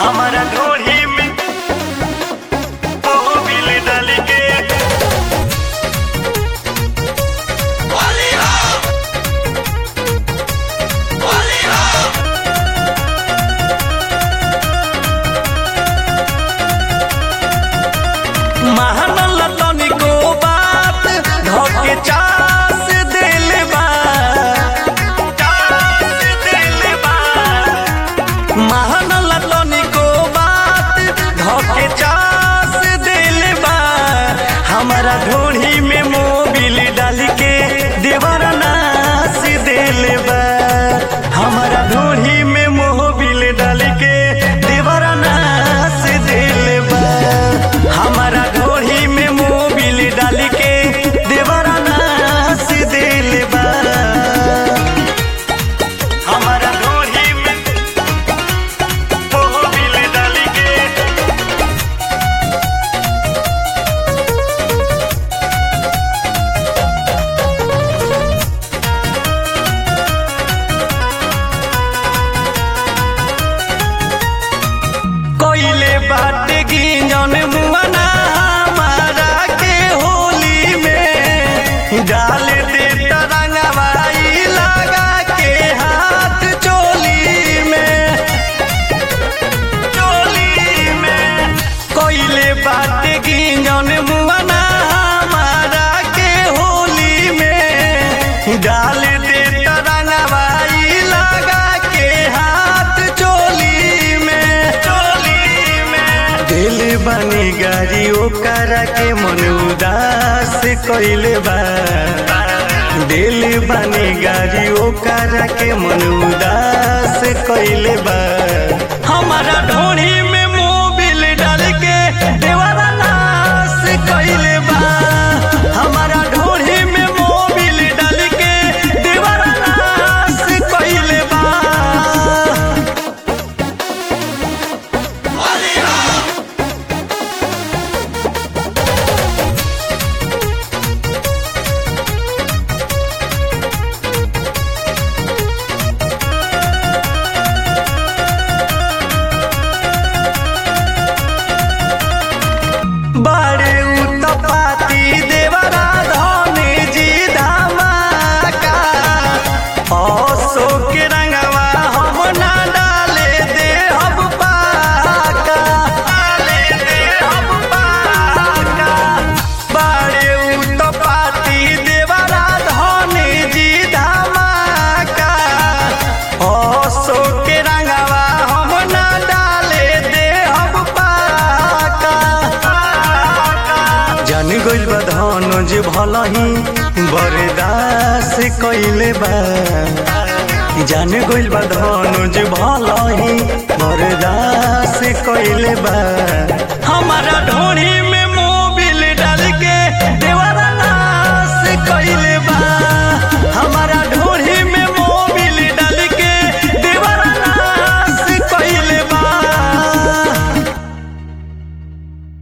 हमारा ढोढ़ी में मोबिल डाल के महानल तनिको बात धोके चास दिल बा चास दिल बा महानल तनिको बात धोके चास दिल बा हमारा ढोढ़ी में मोबिल डाल के देवर नास दिल बा हमारा ढोढ़ी में मोबिल डाल के देवर नास दिल बा हमारा ढोढ़ी में मोबिल डाल के देवर नास दिल बा हमारा ढोढ़ी में मोबिल डाल के कोइले बात गिंजन मुआना हमारा के होली में डाल दे तरंगवाई लगा के हाथ चोली में चोली में कोइले बात गिंजन मुआना हमारा के होली में डाल दे तरंगवाई लगा के हाथ चोली में चोली में दिल बनी गाड़ी ओकरा के मन उदास कइले बा दिल बनी गाड़ी ओकरा के मन उदास कइले बा हमारा ढोढ़ी में मोबिल डाल के देवारा नाश कइले बा हमारा ढोढ़ी में मोबिल डाल के देवारा नाश कइले बा बारे उतपाती देवरा धने जी धमाका अशोक रंगवा हम ना डाले दे हम पाका डाले दे हम पाका बारे उतपाती देवरा धने जी धमाका अशोक रंगवा हम ना डाले दे हम पाका जान गइल बा धनुज भलही बरदास कइले बा जान गइल बा धनुज भलही बरदास कइले बा हमारा ढोढ़ी